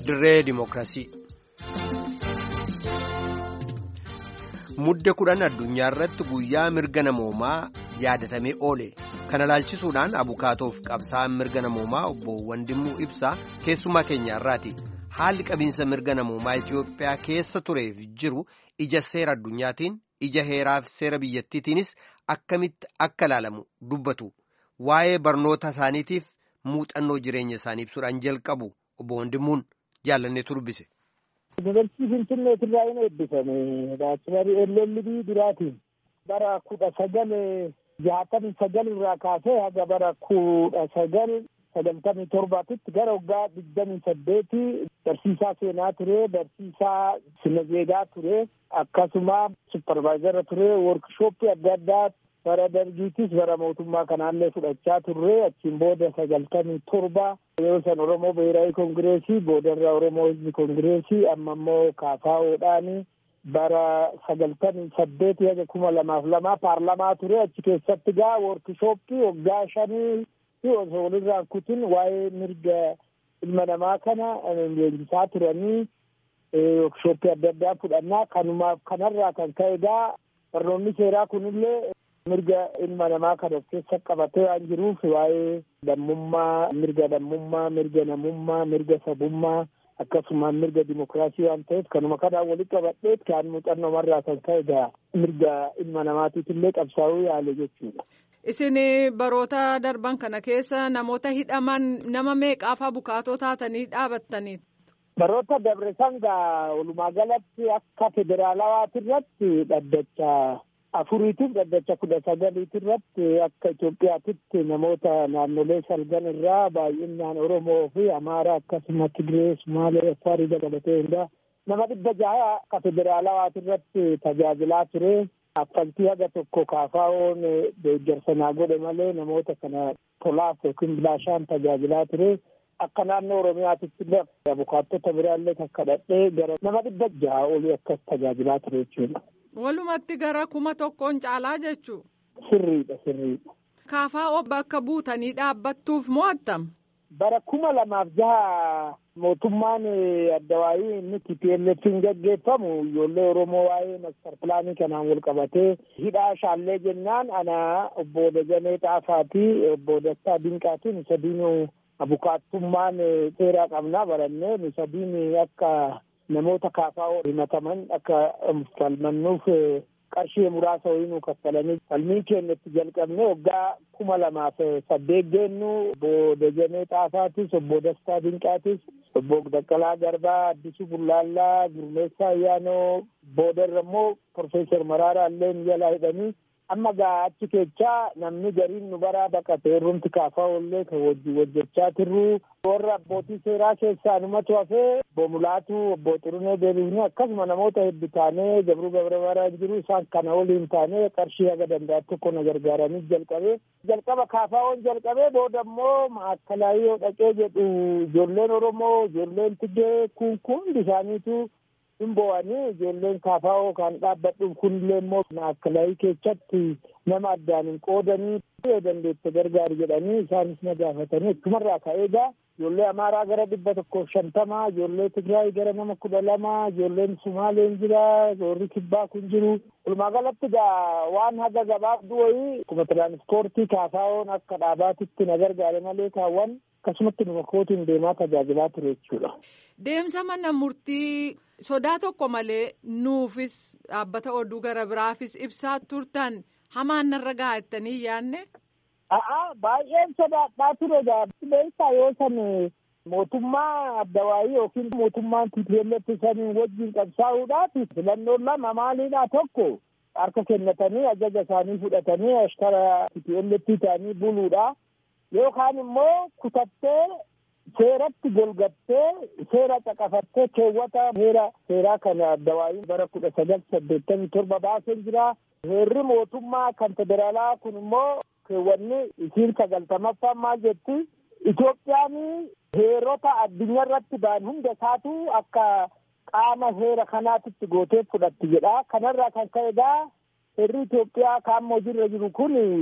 dirree dimookiraasii. Mudde kudhan addunyaa irratti guyyaa mirga namoomaa yaadatamee oole. Kana ilaalchisuudhaan abukaatoof qabsaa'aan mirga namoomaa obbo Wandimmuu Ibsaa keessummaa keenya irraati. Haalli qabiinsa mirga namoomaa Itoophiyaa keessa tureef jiru ija seera addunyaatiin ija heeraaf seera biyyattiitiinis akkamitti akka ilaalamu dubbatu. Waa'ee barnoota isaaniitiif muuxannoo jireenya isaanii ibsuudhaan jalqabu obbo Wandimmuun jaalanneetu dubbise. Yuunivarsiitii Finfinneet irraa hin eebbifame. Baachilarii LLB duraatiin bara kudha sagal jaatamii sagal irraa kaasee haga bara kudha sagal sagaltamii torbaatitti gara waggaa digdamii saddeeti barsiisaa seenaa ture, barsiisaa sinazeegaa ture, akkasuma supparvaayizara ture, workshooppii adda addaa bara dargiitis bara mootummaa kanaallee fudhachaa turre achiin booda sagaltamii torba yeroo san oromoo biheeraawi koongireesii boodarra oromoo hizbi koongireesii amma immoo kaafaa'oodhaani bara sagaltamii saddeeti haga kuma lamaaf lamaa paarlamaa ture achi keessatti gaa workshooppii waggaa shanii fi osoo walirraa kutin waa'ee mirga ilma namaa kana leenjisaa turanii workshooppii adda addaa fudhannaa kanumaaf kanarraa kan ka'e gaa barnoonni seeraa kunillee mirga ilma namaa kan of keessa qabatee waan jiruuf waa'ee lammummaa mirga lammummaa mirga namummaa mirga sabummaa akkasumas mirga dimokiraasii waan ta'eef kanuma kanaan walitti qabadheet kan muuxannoo marraa kan ka'e gaa mirga ilma namaatiif illee qabsaa'uu yaale jechuudha. Isin baroota darban kana keessa namoota hidhaman nama meeqaaf abukaatoo taatanii dhaabattanii? Baroota dabre sangaa walumaa galatti akka federaalawaati irratti dhaddacha afuriitiif dhaddacha kudha sagaliiti irratti akka Itoophiyaatitti namoota naannolee salgan irraa baay'inaan Oromoo fi Amaaraa akkasuma Tigiree, Sumaalee, Afaarii dabalatee hundaa nama dhibba jaha akka federaalawaati irratti tajaajilaa ture. Affaltii haga tokko kaafaa'oon deeggarsa naa godhe malee namoota kana tolaaf yookiin bilaashaan tajaajilaa ture. Akka naannoo Oromiyaatitti illee abukaattota biraallee takka dhadhee gara nama dhibba jaha olii akkas tajaajilaa ture jechuudha. Walumatti gara kuma tokkoon caalaa jechuu. Sirriidha sirriidha. Kaafaa'oo bakka buutanii dhaabbattuuf mo'attam. Bara kuma lamaaf jaha mootummaan addawaayii inni TPLF'n gaggeeffamu ijoollee Oromoo waa'ee master pilaanii kanaan wal qabatee hidhaa shaallee jennaan ana obbo Dajanee Xaafaa fi obbo Dastaa Dinqaatiin sadiinuu abukaattummaan seeraa qabnaa barannee nu sadiin akka namoota kaafaa'oo himataman akka falmannuuf qarshii muraasa wayii nu kaffalanii falmii keenya itti jalqabne waggaa kuma lamaaf saddeet geennu obbo Dajanee Xaafaatis obbo Dastaa Dinqaatis obbo Daqqalaa Garbaa Addisuu Bullaallaa Gurmeessaa Ayyaanoo boodarra immoo Profeesar Maraaraa illee jalaa hidhanii amma gaa achi keechaa namni gariin nu baraa baqate irrumti kaafaa'oo illee kan wajji hojjechaa turru warra abbootii seeraa keessaa numatu hafee obbo Mulaatu obbo Xurunee Deebifnee akkasuma namoota hedduu taanee Gabruu Gabramaraan jiru isaan kana waliin taanee qarshii haga danda'an tokko na gargaaranii jalqabee jalqaba kaafaa'oon jalqabee booda immoo maakkalaayyoo dhaqee jedhu ijoolleen Oromoo ijoolleen Tigree kun kun hundi isaaniitu hin bo'anii ijoolleen kaafaa'oo kan dhaabbadhuuf kunillee immoo maakkalaayii keessatti nama addaan hin qoodanii dandeette gargaari jedhanii isaanis na gaafatanii akkumarraa ka'ee gaa ijoollee amaaraa gara dhibba tokkoof shantamaa ijoollee tigraay gara nama kudha lama ijoolleen sumaaleen jira warri kibbaa kun jiru walumaa galatti gaa waan haga gabaabduu wayii akkuma tiraanispoortii kaafaa'oon akka dhaabaatitti na gargaare malee kaawwan akkasumatti numa kootiin deemaa tajaajilaa ture jechuudha. Deemsa mana murtii sodaa tokko malee nuufis dhaabbata oduu gara biraafis ibsaa turtan hamaan narra gaa'ettanii yaanne. A'a baay'een sodaadhaa ture beektaa yoo san mootummaa addawaayii yookiin mootummaan TPLF saniin wajjin qabsaa'uudhaaf filannoon lama maaliidha tokko harka kennatanii ajaja isaanii fudhatanii ashkara TPLF ta'anii buluudha yookaan immoo kutattee seeratti golgattee seera caqafattee keewwata heera seeraa kana addawaayiin bara kudha sagal saddeettamii torba baaseen jira. Heerri mootummaa kan federaalaa kun immoo keewwanni isiin sagaltamaffaan maal jetti Itoophiyaan heerota addunyaa irratti ba'an hunda isaatu akka qaama heera kanaatitti gootee fudhatti jedha. Kanarraa kan ka'e egaa heerri Itoophiyaa kaammoo jirra jiru kun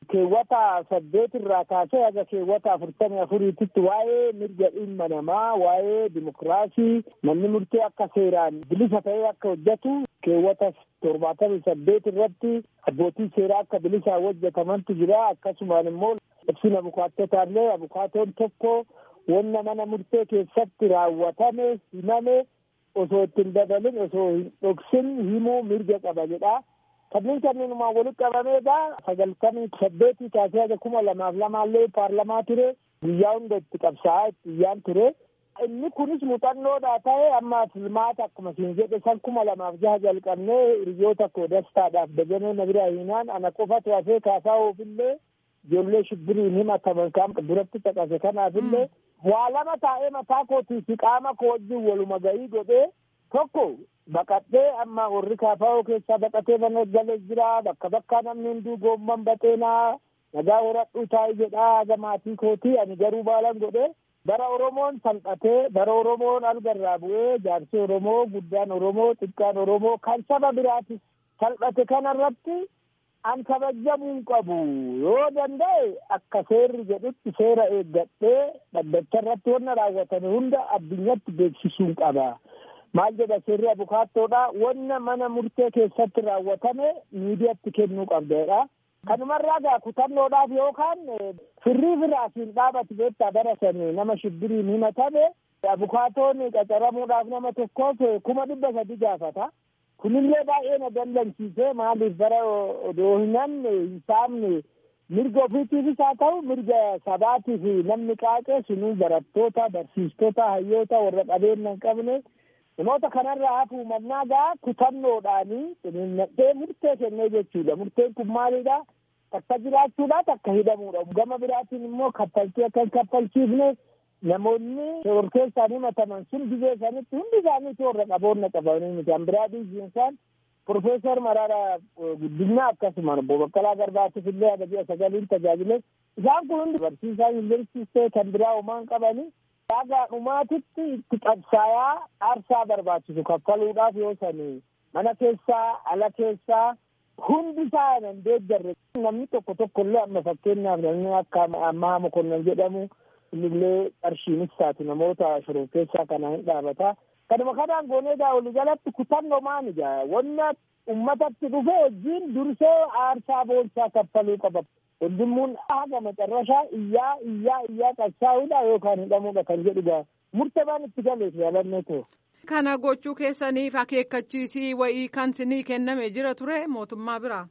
keewwata saddeet irraa kaasee haga keewwata afurtamii afuriititti waa'ee mirga dhimma namaa waa'ee dimokiraasii namni murtee akka seeraan bilisa ta'ee akka hojjetu keewwata torbaatamii saddeet irratti abbootii seeraa akka bilisaan hojjetamantu jira akkasumaan immoo ibsina abukaatotaallee abukaatoon tokko wanna mana murtee keessatti raawwatame himame osoo ittiin dabalin osoo hin dhoksin himuu mirga qaba jedha. kanneen kanneenumaan walitti qabameedha sagaltamii saddeetii kaasee haga kuma lamaaf lamaallee paarlamaa ture guyyaa hunda itti qabsaa'aa itti iyyaan ture inni kunis muuxannoodha ta'e amma filmaata akkuma siin jedhe san kuma lamaaf jaha jalqabnee hiriyoota koo dastaadhaaf dajanee na bira hiinaan ana qofatu hafee kaasaa oofillee ijoollee shibbiriin himataman kaan duratti caqase kanaafillee waa lama taa'ee mataa kootii fi qaama koo wajjin waluma ga'ii godhee tokko baqadhee amma warri kaafaa'oo keessaa baqatee mana galee jira bakka bakkaa namni hunduu goomman baxeenaa nagaa horadhuu taa'ee jedhaa haga maatii kootii ani garuu baalan godhe bara oromoon salphatee bara oromoon algarraa bu'ee jaarsi oromoo guddaan oromoo xiqqaan oromoo kan saba biraatis salphate kanarratti an kabajamuu qabu yoo danda'e akka seerri jedhutti seera eeggadhee dhaddacha irratti wanna raawwatame hunda addunyatti beeksisuun qaba. maal jedha seerri abukaattoodha wanna mana murtee keessatti raawwatame miidiyaatti kennuu qabdeedha kanumarraa gaa kutannoodhaaf yookaan firrii firaasiin dhaabatu beektaa barasanii nama shibbiriin himatame abukaatoon qacaramuudhaaf nama tokkoof kuma dhibba sadi gaafata kunillee baay'ee na dallansiise maaliif bara odoo hinan hin saamne mirga ofiitiifis haa ta'u mirga sabaatiif namni qaaqe sunuu barattoota barsiistota hayyoota warra qabeenya hin qabne namoota kanarraa hafuu mannaa gaa kutannoodhaanii xiniinnadhee murtee kennee jechuudha murteen kun maalidha takka jiraachuudha takka hidhamuudha gama biraatiin immoo kaffaltii akka hin kaffalchiifne namoonni shororkeessaan himataman sun biyya isaanitti hundi isaaniitu warra qaboonna qabanii miti an biraa dhiisiinsaan Profeesar Mararaa Guddinaa akkasuma obbo Baqqalaa Garbaatif illee haga ji'a sagaliin tajaajile isaan kun hundi barsiisaa yuunivarsiitii kan biraa homaan qabanii Dhagaa dhumaatitti itti qabsaayaa aarsaa barbaachisu kaffaluudhaaf yoo sanii mana keessaa ala keessaa hundi isaa nan deeggarre namni tokko tokko illee amma fakkeenyaaf namni akka ammaa mokonnan jedhamu innillee qarshiinis taatu namoota shororkeessaa kana hin dhaabata. Kanuma kanaan gooneegaa walii galatti kutannoo maanija wanna ummatatti dhufe wajjin dursee aarsaa boonsaa kaffaluu qaba. Hundummuun haga macarrashaa iyyaa iyyaa iyyaa qabsaa'uudha yookaan hidhamuudha kan jedhuga murtabaan itti galeef yaalannee ta'e. Kana gochuu keessaniif akeekkachiisii wayii kan sinii kenname jira ture mootummaa biraa.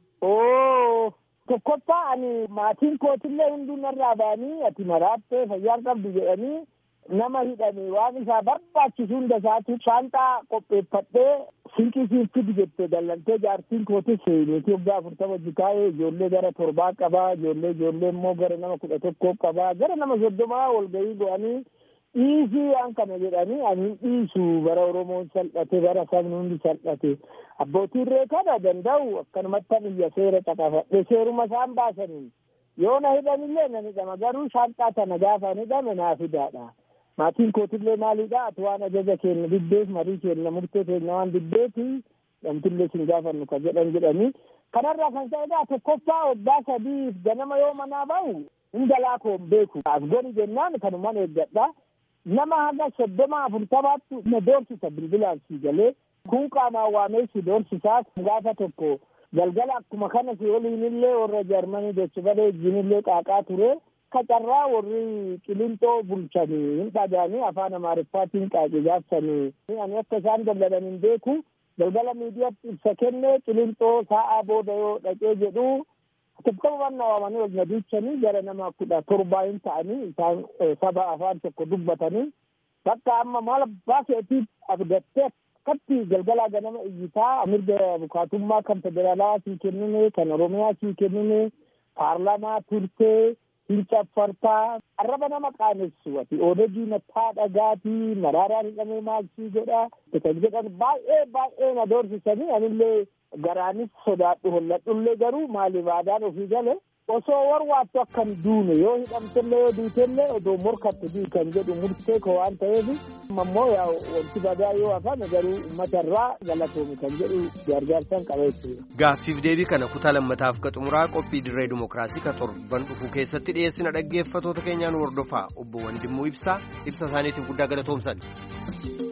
Oo tokkoffaa ani maatiin kootillee hunduu narraa ba'anii ati maraattee fayyaan qabdu jedhanii nama hidhame waan isaa barbaachisu hunda isaatu shaanxaa qopheeffadhee sinqii siin fidi jette dallantee jaartiin kootis niitii waggaa afurtama jikaa'ee ijoollee gara torbaa qabaa ijoollee ijoollee immoo gara nama kudha tokkoo qabaa gara nama soddomaa walgahii go'anii dhiisii waan kana jedhanii ani hin dhiisu bara oromoon salphate bara sabni hundi salphate abbootiin reekana danda'u akkanumatti biyya seera caqafadhe seeruma isaan baasanii yoo na hidhanillee nan hidhama garuu shaanxaa tana gaafa hidhame naaf fidaadha. maatiin kootillee maalidha ati waan ajaja keenya diddeef marii keenya murtee keenya waan diddeeti namtillee sin gaafannu ka jedhan jedhanii kanarraa kan ta'edha tokkoffaa waggaa sadiif ganama yoo manaa ba'u hunda laakoon beeku as goni jennaan kanuman eeggadha nama haga soddoma afurtamaatti na doorsisa bilbilaan si galee kun qaamaan waamee si doorsisaas gaafa tokko galgala akkuma kana si waliinillee warra jarmanii dachbalee wajjinillee qaaqaa ture kacarraa warri qilinxoo bulchanii hin dhagaanii afaan amaariffaatiin qaaqi gaafsanii ani akka isaan dallalan hin beeku galgala miidiyaatti ibsa kenne qilinxoo sa'aa booda yoo dhaqee jedhu tokkoman waamanii wal nadiichanii gara nama kudha torbaa hin ta'anii isaan saba afaan tokko dubbatanii bakka amma maal abbaa keetiif abdattee akkatti galgalaa ganama iyyitaa mirga bukaatummaa kan federaalaa sii kennine kan oromiyaa sii kennine paarlamaa turtee hin caffartaa arraba nama qaanessu ati oodagii nattaa dhagaatii maraaraan hidhamee maalsii godha kan jedhan baay'ee baay'ee na doorsisanii anillee garaanis sodaadhu holladhullee garuu maaliif aadaan ofii gale osoo warwaattu akkan duune yoo hidhamtellee yoo duutellee odoo morkatti dii kan jedhu murtee koo waan ta'eef ammoo yaa wanti badaa yoo hafame garuu uummata irraa galatoomi kan jedhu gargaarsan qabeessu. Gaaffiif deebii kana kutaa lammataaf ka xumuraa qophii dirree dimookiraasii ka torban dhufu keessatti dhiyeessina dhaggeeffatoota keenyaan hordofaa obbo Wandimmuu Ibsaa ibsa isaaniitiif guddaa galatoomsan.